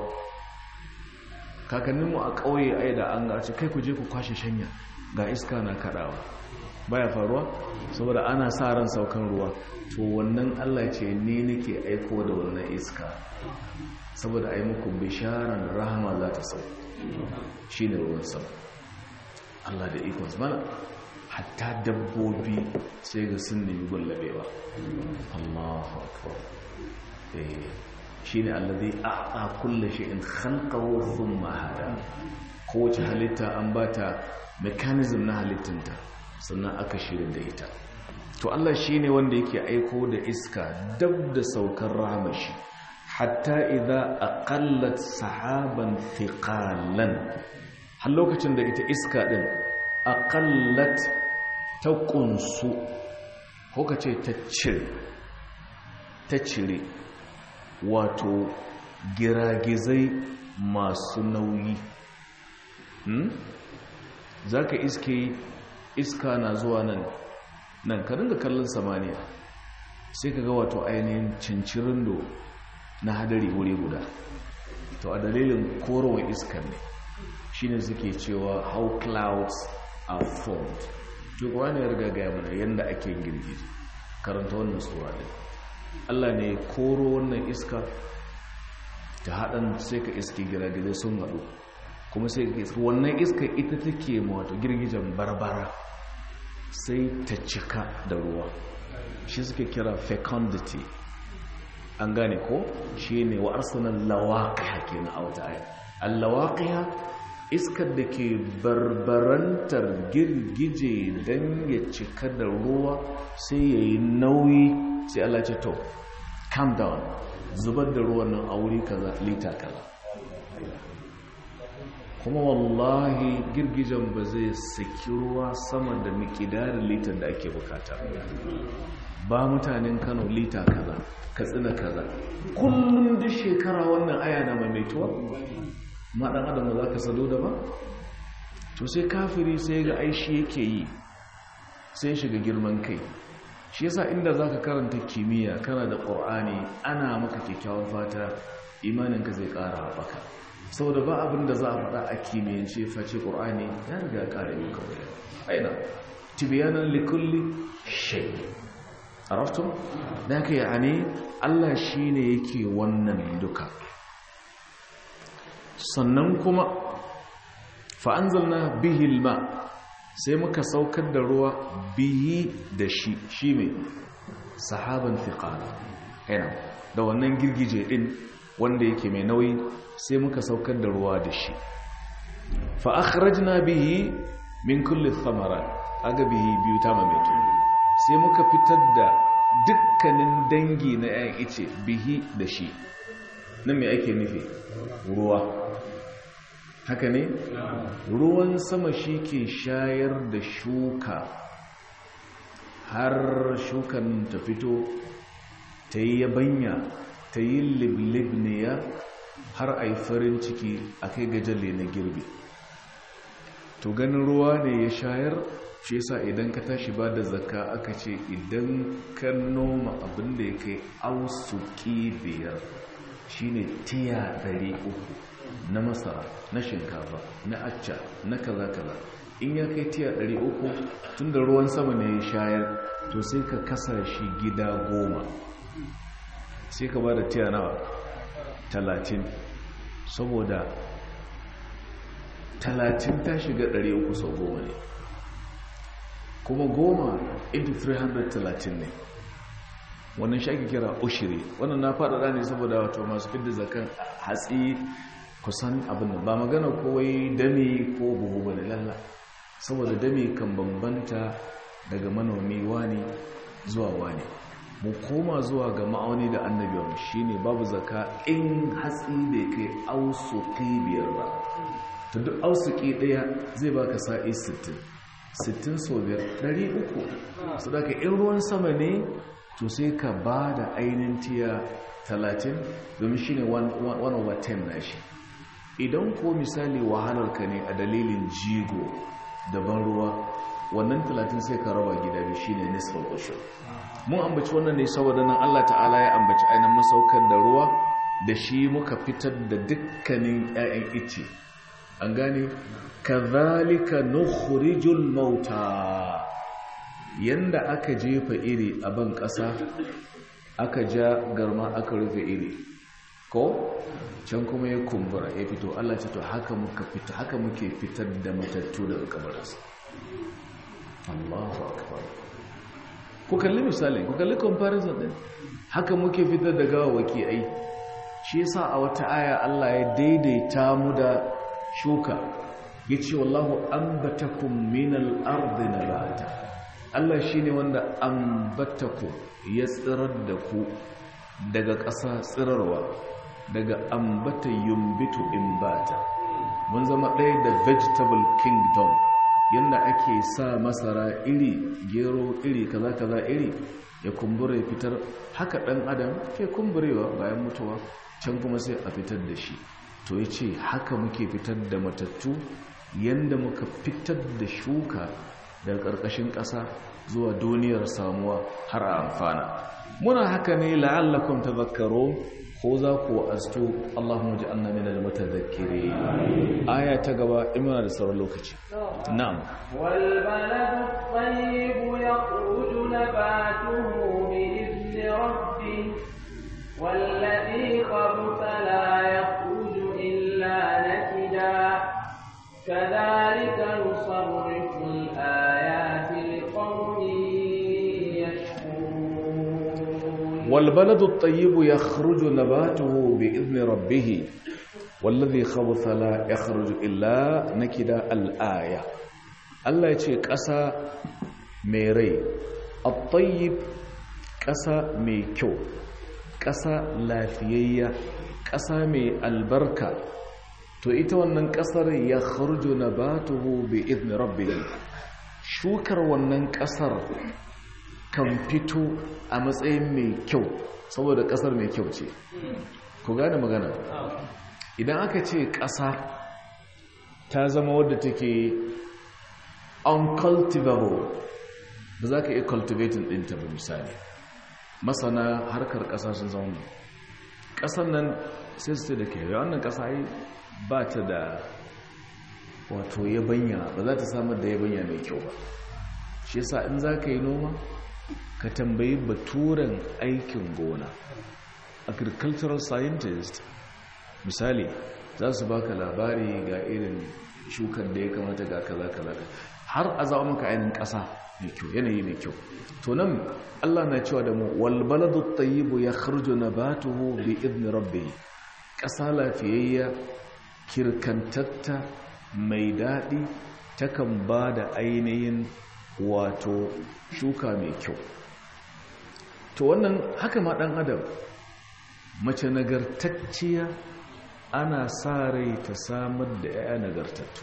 kakanninmu a ƙauye ai da an gaci kai ku je ku kwashe shanya ga iska na kaɗawa baya faruwa saboda ana sa ran saukan ruwa to wannan Allah ce ne nake aiko da wannan iska saboda ai muku bisharan rahama za ta sau shi ne ruwan sama Allah da ikon mana hatta dabbobi sai ga sun nemi gullabewa Allahu akbar eh shine alladhi a'ta kulli shay'in khalqahu thumma hada kowace halitta an bata mechanism na halittinta sannan aka shirin da ita to Allah shine wanda yake aiko da iska dab da saukar rahmashi hatta idza aqallat sahaban thiqalan har lokacin da ita iska din aqallat ta kunsu ko kace ta cire ta cire wato giragizai masu nauyi hmm? za ka iske iska na zuwa nan nan ka dinga kallon samaniya sai ka ga wato ainihin cincirindo na hadari wuri guda to a dalilin korowar iskar ne shine suke cewa how clouds are formed duk wani ya riga gaya mana yadda ake girgiji karanta wannan tsura ne Allah ne koro wannan iska ta haɗin sai ka iske giragizai sun haɗu kuma sai ka iska wannan iska ita take wato girgijen barbara sai ta cika da ruwa shi suke kira fecundity an gane ko shi ne wa arsanan lawaƙiya ke na auta aya allawaƙiya iskar da ke barbarantar girgije don ya cika da ruwa sai ya yi nauyi sai Allah ce to calm down zubar da ruwan nan a wuri kaza lita kaza kuma wallahi girgijen ba zai saki ruwa sama da mikidarin litar da ake bukata ba mutanen kano lita kaza katsina kaza kullum duk shekara wannan aya na maimaituwa ma dan adam za ka sado da ba to sai kafiri sai ga aishi yake yi sai shiga girman kai shi yasa inda zaka karanta kimiyya kana da qur'ani ana maka kyakkyawan fata imaninka zai ƙara haɓaka saboda ba abin da za a faɗa a kimiyyance face qur'ani ya riga ƙara yi kawai aina tibyanan likulli shay araftum dan ka yani Allah shine yake wannan duka sannan kuma fa anzalna bihi alma sai muka saukar da ruwa biyi da shi shi mai sahaban fiƙala yana da wannan girgije ɗin wanda yake mai nauyi sai muka saukar da ruwa da shi fa'akharajna bihi min kulli thamara aga bihi biyu ta mamaito sai muka fitar da dukkanin dangi na 'yan ice bihi da shi nan mai ake nufi ruwa haka ne ruwan sama shi ke shayar da shuka har shukan ta fito ta yi yabanya ta yi liblibniya har a yi farin ciki a kai gajalle na girbi to ganin ruwa ne ya shayar shi yasa idan ka tashi ba da zakka aka ce idan ka noma abin da ya kai ausuki biyar shine tiya uku. na masara na shinkafa na acca na kaza kaza in ya kai tiya 300 tun da ruwan sama ne ya shayar to sai ka kasa shi gida goma sai ka ba da tiya nawa talatin saboda talatin ta shiga 300 sau goma ne kuma goma into 330 ne wannan shi ake kira ushiri wannan na faɗaɗa ne saboda wato masu fidda zakan hatsi kusan abin da ba magana kowai dami ko buhu ba ne lalla saboda dami kan bambanta daga manomi wani zuwa wani mu koma zuwa ga ma'auni da annabiyar shine babu zaka in hatsi da kai ausuki biyar ba ta duk ausuki ɗaya zai baka sa'i 60 60 so biyar 300 su daga in ruwan sama ne to sai ka ba da ainihin tiya 30 domin shi ne 1 over 10 na shi idan ko misali wahalarka ne a dalilin jigo daban ruwa wannan 30 sai ka raba gida biyu shi ne nisfal ushur mun ambaci wannan ne saboda nan Allah ta'ala ya ambaci ainihin masaukar da ruwa da shi muka fitar da dukkanin 'ya'yan ice an gane kazalika nukhrijul mauta yanda aka jefa iri a ban ƙasa aka ja garma aka rufe iri ko can kuma ya kumbura ya fito Allah ce to haka muka fito haka muke fitar da matattu daga kabarinsa Allahu akbar ku kalli misali ku kalli comparison din haka muke fitar da gawawaki ai shi yasa a wata aya Allah ya daidaita mu da shuka yace wallahu ambatakum minal ardi nabata Allah shine wanda ambatakum ya tsirar da ku daga ƙasa tsirarwa daga ambata yumbitu imbata mun zama ɗaya da vegetable kingdom yadda ake sa masara iri gero iri kaza kaza iri ya kumbura ya fitar haka ɗan adam ke kumburewa bayan mutuwa can kuma sai a fitar da shi to ya ce haka muke fitar da matattu yadda muka fitar da shuka daga ƙarƙashin ƙasa zuwa duniyar samuwa har a amfana muna haka ne la'allakum tadhakkarun ko za ku astu Allahumma ja'alna minal mutadhakkirin aya ta gaba in muna da sauran lokaci na'am wal baladu tayyib yakhruju nabatuhu bi idni rabbih والذي خبث لا يخرج إلا نكدا كذلك نصرف الآيات لقوم يشكرون والبلد الطيب يخرج نباته بإذن ربه والذي خبث لا يخرج إلا نكدا الآية الله يقول قسا ميري الطيب قسا ميكو قسا لافيية قسا مي البركة to ita wannan kasar ya kharju nabatuhu bi idni rabbih shukar wannan kasar kan fito a matsayin mai kyau saboda kasar mai kyau ce ku gane magana idan aka ce kasa ta zama wadda take uncultivable ba za ka iya cultivating ɗinta ba misali masana harkar ƙasa sun zaune ƙasar nan sai su da ke wannan ƙasa yi ba ta da wato yabanya ba za ta samar da yabanya mai kyau ba shi yasa in za ka yi noma ka tambayi baturen aikin gona agricultural scientist misali za su baka labari ga irin shukar da ya kamata ga kaza kaza har a zaɓa maka ainihin ƙasa mai kyau yanayi mai kyau to nan Allah na cewa da mu wal baladu tayyibu yakhruju nabatuhu bi idni rabbih ƙasa lafiyayya kirkantatta mai daɗi takan ba da ainihin wato shuka mai kyau to wannan haka ma ɗan adam mace nagartacciya ana sa rai ta samar da 'ya'ya nagartattu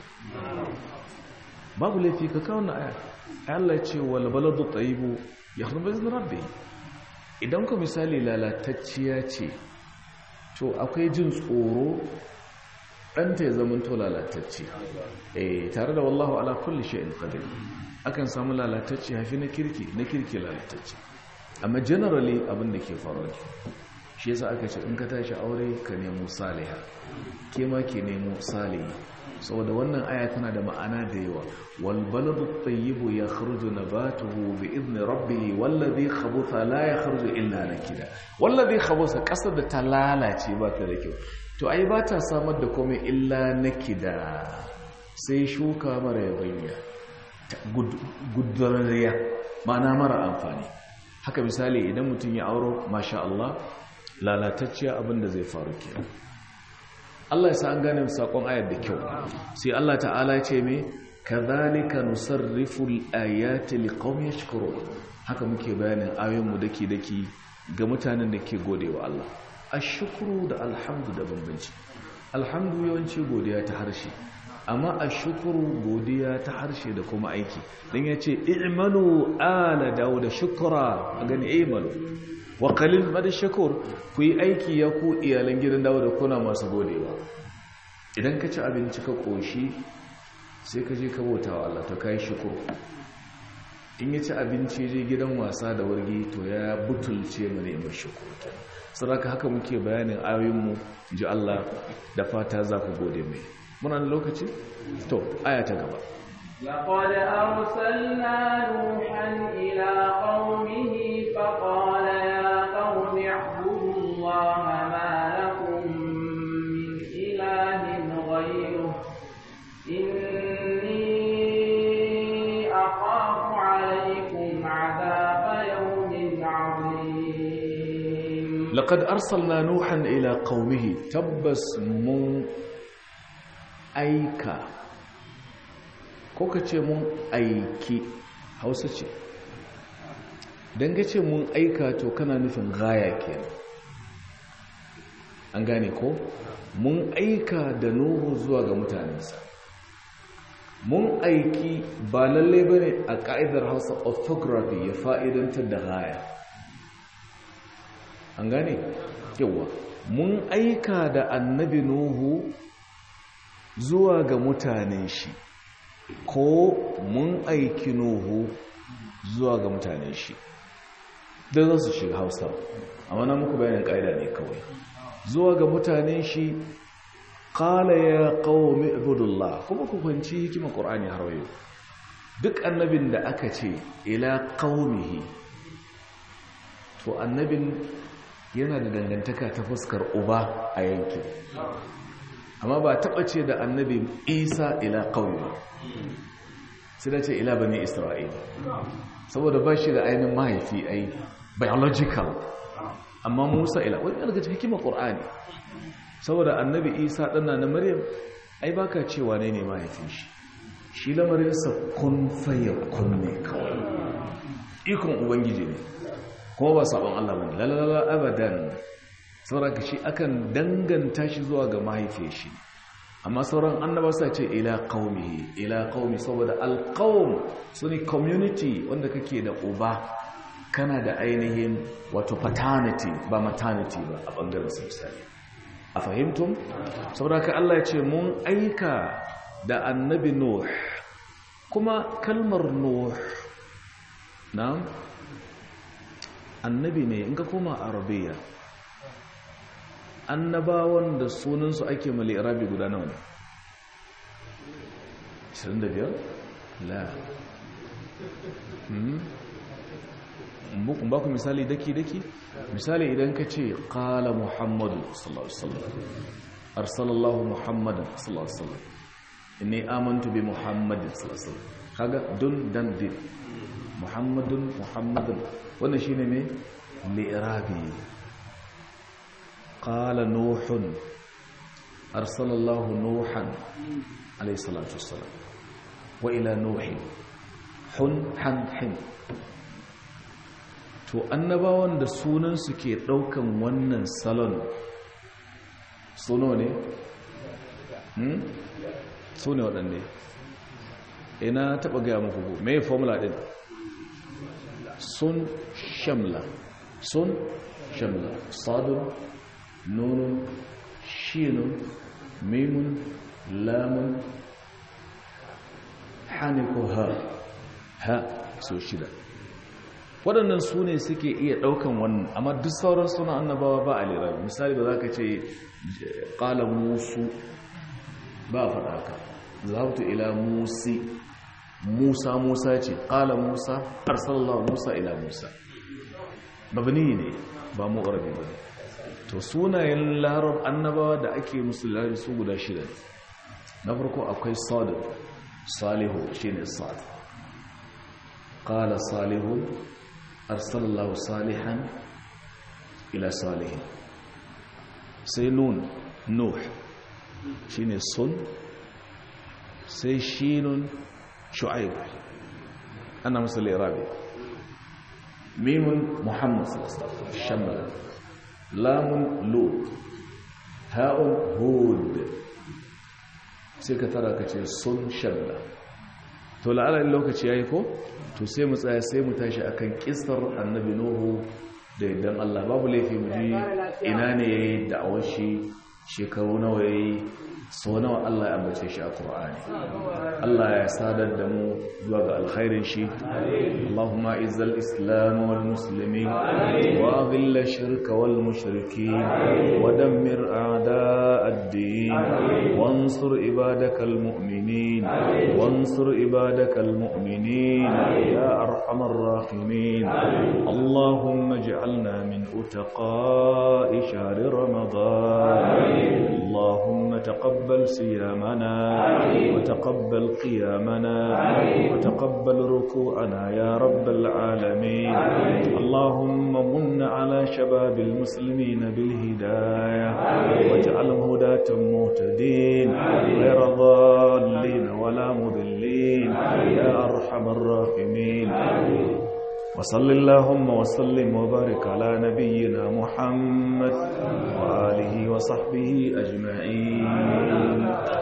babu laifi ka kawo na aya Allah ce wal baladu tayyibu ya harba izinin rabbi idan ku misali lalatacciya ce to akwai jin tsoro ɗanta ya zama to lalatacce eh tare da wallahu ala kulli shay'in qadir akan samu lalatacce hafi na kirki na kirki lalatacce amma generally abin da ke faruwa shi yasa aka ce in ka tashi aure ka nemo saliha ke ma ke nemo salihi saboda wannan aya tana da ma'ana da yawa wal baladu tayyibu yakhruju nabatuhu bi idni rabbih wallazi khabutha la yakhruju illa nakida wallazi khabutha kasar da ta lalace ba ta da kyau to ai ba ta samar da komai illa nakida sai shuka mara yabanya gudurariya ma'ana mara amfani haka misali idan mutum ya auro masha Allah lalatacciya abinda zai faru kenan Allah ya sa an gane sakon ayar da kyau sai Allah ta'ala ce me kadhalika nusarrifu al-ayati liqaumin yashkurun haka muke bayanin ayoyin mu dake dake ga mutanen da ke godewa Allah ashkuru da alhamdu da bambanci alhamdu yawanci godiya ta harshe amma ashkuru godiya ta harshe da kuma aiki dan yace i'malu ala dawuda shukra a gani i'malu wa qalil mad shakur ku yi aiki ya ku iyalan gidan dawuda kuna masu godewa idan ka ci abinci ka koshi sai ka je ka bauta wa Allah to kai shukuru in ya ci abinci je gidan wasa da wargi to ya butulce mu ne mai shukuru saboda haka muke bayanin ayoyinmu ji Allah da fata za ku gode mai muna da lokaci to aya ta gaba لقد أرسلنا نوحا إلى قومه فقال يا قوم اعبدوا الله ما لكم من إله غيره إني أخاف عليكم عذاب يوم عظيم لقد أرسلنا نوحا إلى قومه تبس من أيكا ko ka ce mun aiki hausa ce don ka ce mun aika to kana nufin gaya kenan an gane ko mun aika da nuhu zuwa ga mutanensa mun aiki ba lalle ba ne a ka'idar hausa orthography ya fa'idantar da gaya an gane yawa mun aika da annabi nuhu zuwa ga mutanen shi ko mun aiki nuhu zuwa ga mutanen shi don za su shiga hausa amma na muku bayanin ƙa'ida ne kawai zuwa ga mutanen shi ƙala ya ƙawomi ibudullah kuma ku kwanci hikimar ƙorani har wayo duk annabin da aka ce ila ƙawomihi to annabin yana da dangantaka ta fuskar uba a yankin amma ba taɓa ce da annabi isa ila ƙauye ba sai da ce ila bane isra'ila saboda ba shi da ainihin mahaifi ai biological amma musa ila wani daga cikin hikimar ƙorani saboda annabi isa ɗana na maryam ai baka cewa ne ne mahaifin shi shi lamarinsa kun faye kun ne kawai ikon ubangiji ne kuma ba sabon allah ba ne lalala abadan saboda shi akan danganta shi zuwa ga mahaifiyar shi amma sauran annaba sa ce ila qaumi ila qaumi saboda alqaum sune community wanda kake da uba kana da ainihin wato paternity ba maternity ba a bangaren misali a fahimtum saboda ka Allah ya ce mun aika da annabi nuh kuma kalmar nuh na annabi ne in ka koma arabiya annabawan da sunansu ake mali arabi guda nawa ne 25 la ba ku misali daki-daki misali idan ka ce kala muhammadu sallallahu alaihi wasallam arsalallahu muhammadan sallallahu alaihi wasallam inni amantu bi muhammadin sallallahu alaihi wasallam kaga dun dan din muhammadun muhammadun wannan shine ne li'irabi qala nuhun arsalallahu nuhan alayhi salatu wassalam wa ila nuhin hun han hin to annabawan da sunan su ke daukan wannan salon suno ne hmm su ne waɗanne ina taɓa gaya muku ko mai formula ɗin sun shamla sun shamla sadun nunun shinun mimun lamun haniko ha ha so shida waɗannan su ne suke iya ɗaukan wannan amma duk sauran suna annabawa ba a lera misali ba za ka ce ƙala musu ba a faɗa haka zahabtu ila musi musa musa ce ƙala musa arsalallahu musa ila musa babani ne ba mu arabi ba ne to sunayen larab annabawa da ake musulari su guda shida na farko akwai sadu salihu shi ne sad qala salihun arsalallahu salihan ila salihin sai nun nuh shine sun sai shinun shu'aib ana masa lirabi mimun muhammad shammal lamun lut ha'un hud sai ka tara ka ce sun shamla to la'ala lokaci yayi ko to sai mu tsaya sai mu tashi akan kissar annabi nuhu da idan Allah babu laifi mu ji ina ne yayi da'awar shi shekaru nawa yayi so nawa Allah ya ambace shi a Qur'ani Allah ya sadar da mu zuwa ga alkhairin shi Allahumma izzal islam wal muslimin wa dhill shirka wal mushrikeen wa dammir a'da' ad-din wansur ibadakal mu'minin wansur ibadakal mu'minin ya arhamar rahimin Allahumma ij'alna min utaqa'i shahri ramadan اللهم تقبل صيامنا وتقبل قيامنا وتقبل ركوعنا يا رب العالمين اللهم من على شباب المسلمين بالهداية واجعلهم هداة مهتدين غير ضالين ولا مضلين يا أرحم الراحمين وصل اللهم وسلم وبارك على نبينا محمد وآله وصحبه أجمعين